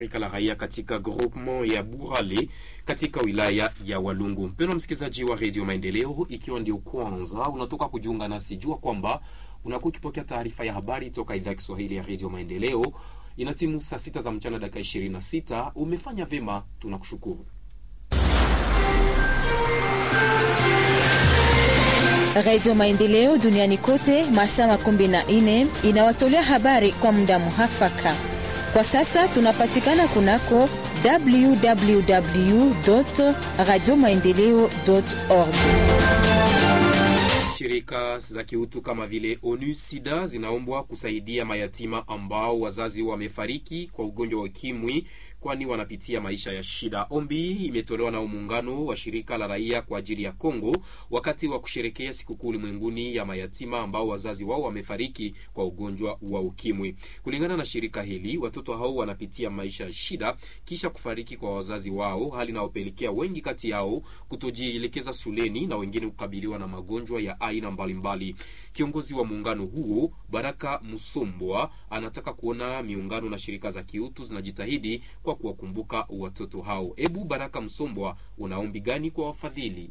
shirika la raia katika groupement ya Burale katika wilaya ya Walungu. Mpendwa msikilizaji wa Radio Maendeleo, ikiwa ndio kwanza unatoka kujiunga nasi, jua kwamba unakuwa ukipokea taarifa ya habari toka idhaa ya Kiswahili ya Radio Maendeleo. Inatimu saa sita za mchana dakika 26. Umefanya vyema, tunakushukuru. Radio Maendeleo duniani kote masaa makumi na nne inawatolea habari kwa muda muhafaka. Kwa sasa tunapatikana kunako www radio maendeleo org. Shirika za kiutu kama vile ONU SIDA zinaombwa kusaidia mayatima ambao wazazi wamefariki kwa ugonjwa wa ukimwi, kwani wanapitia maisha ya shida. Ombi imetolewa na muungano wa shirika la raia kwa ajili ya Kongo wakati wa kusherekea sikukuu ulimwenguni ya mayatima ambao wazazi wao wamefariki kwa ugonjwa wa ukimwi. Kulingana na shirika hili, watoto hao wanapitia maisha ya shida kisha kufariki kwa wazazi wao, hali inayopelekea wengi kati yao kutojielekeza shuleni na wengine kukabiliwa na magonjwa ya aina mbalimbali. Kiongozi wa muungano huo Baraka Musombwa anataka kuona miungano na shirika za kiutu zinajitahidi kwa kuwakumbuka watoto hao. Ebu Baraka Msombwa, una ombi gani kwa wafadhili?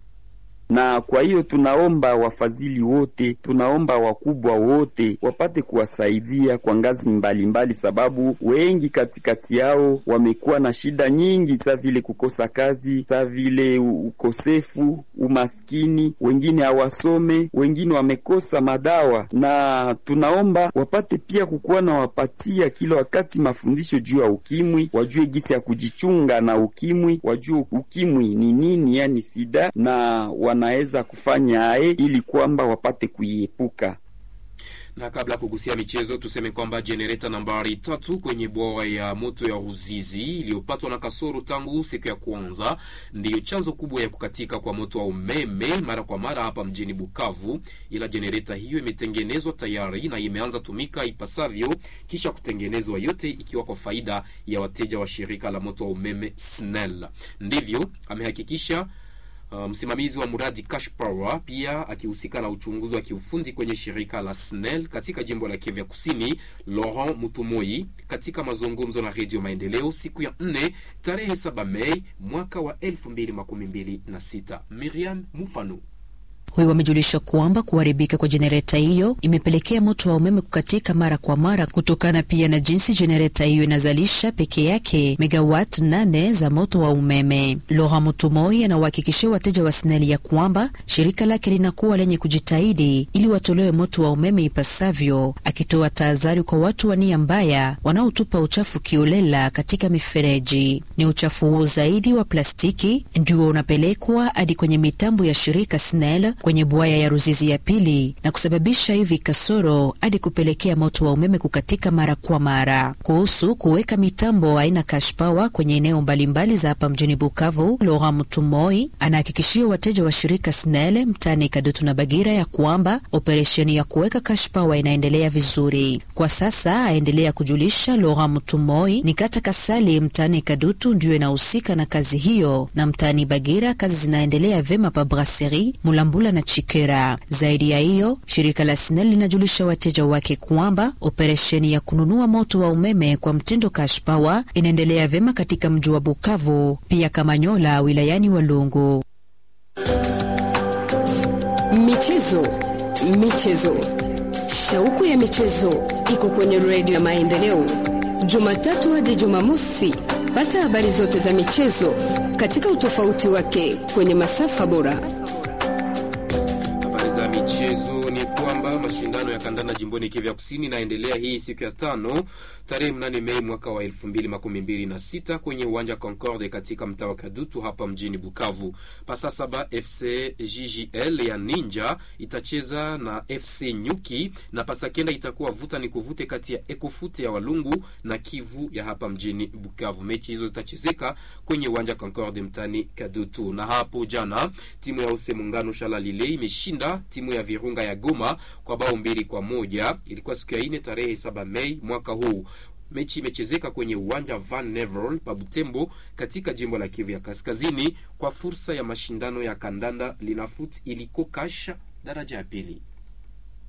na kwa hiyo tunaomba wafadhili wote, tunaomba wakubwa wote wapate kuwasaidia kwa ngazi mbalimbali mbali, sababu wengi katikati yao wamekuwa na shida nyingi, sa vile kukosa kazi, sa vile ukosefu, umaskini, wengine hawasome, wengine wamekosa madawa, na tunaomba wapate pia kukuwa na wapatia kila wakati mafundisho juu ya ukimwi, wajue jinsi ya kujichunga na ukimwi, wajue ukimwi ni nini, yani sida na naweza kufanya aye ili kwamba wapate kuiepuka. Na kabla ya kugusia michezo, tuseme kwamba jenereta nambari tatu kwenye bwawa ya moto ya Ruzizi iliyopatwa na kasoro tangu siku ya kwanza ndiyo chanzo kubwa ya kukatika kwa moto wa umeme mara kwa mara hapa mjini Bukavu, ila jenereta hiyo imetengenezwa tayari na imeanza tumika ipasavyo kisha kutengenezwa yote ikiwa kwa faida ya wateja wa shirika la moto wa umeme SNEL. Ndivyo amehakikisha Uh, msimamizi wa mradi Cash Power pia akihusika na uchunguzi wa kiufundi kwenye shirika la SNEL katika jimbo la Kivu Kusini, Laurent Mutumoi katika mazungumzo na Radio Maendeleo siku ya 4 tarehe 7 Mei mwaka wa 2026. Miriam Mufano huyu wamejulisha kwamba kuharibika kwa jenereta hiyo imepelekea moto wa umeme kukatika mara kwa mara, kutokana pia na jinsi jenereta hiyo inazalisha peke yake megawat nane za moto wa umeme. Laurent Mutumoi anawahakikishia wateja wa SNEL ya kwamba shirika lake linakuwa lenye kujitahidi ili watolewe moto wa umeme ipasavyo, akitoa tahadhari kwa watu wa nia mbaya wanaotupa uchafu kiolela katika mifereji. Ni uchafu huo zaidi wa plastiki ndio unapelekwa hadi kwenye mitambo ya shirika SNEL kwenye bwaya ya Ruzizi ya pili na kusababisha hivi kasoro hadi kupelekea moto wa umeme kukatika mara kwa mara. Kuhusu kuweka mitambo aina cash power kwenye eneo mbalimbali za hapa mjini Bukavu, Laurent Mutumoi anahakikishia wateja wa shirika SNEL mtaani Kadutu na Bagira ya kwamba operesheni ya kuweka cash power inaendelea vizuri kwa sasa. Aendelea kujulisha Laurent Mutumoi ni kata Kasali mtaani Kadutu ndiyo inahusika na kazi hiyo, na mtaani Bagira kazi zinaendelea vyema pa Brasserie Mulambula na Chikera. Zaidi ya hiyo, shirika la SNEL linajulisha wateja wake kwamba operesheni ya kununua moto wa umeme kwa mtindo cash power inaendelea vyema katika mji wa Bukavu, pia Kamanyola wilayani Walungu. Michezo, michezo, shauku ya michezo iko kwenye redio ya Maendeleo, Jumatatu hadi Jumamosi. Pata habari zote za michezo katika utofauti wake kwenye masafa bora. Habari za michezo ni kwamba mashindano ya kandanda jimboni Kivu Kusini inaendelea hii siku ya tano tarehe mnane Mei mwaka wa elfu mbili makumi mbili na sita kwenye uwanja Concorde katika mtaa wa Kadutu hapa mjini Bukavu. Pasa saba FC JJL ya Ninja itacheza na FC Nyuki na pasa kenda itakuwa vuta ni kuvute kati ya Ekofute ya Walungu na Kivu ya hapa mjini Bukavu. Mechi hizo zitachezeka kwenye uwanja Concorde mtani Kadutu. Na hapo jana timu ya Use Muungano Shalalile imeshinda timu ya Virunga ya Goma kwa bao mbili kwa moja. Ilikuwa siku ya ine tarehe saba Mei mwaka huu. Mechi imechezeka kwenye uwanja Van Nevel pa Butembo katika jimbo la Kivu ya Kaskazini kwa fursa ya mashindano ya kandanda Linafoot iliko kasha daraja ya pili.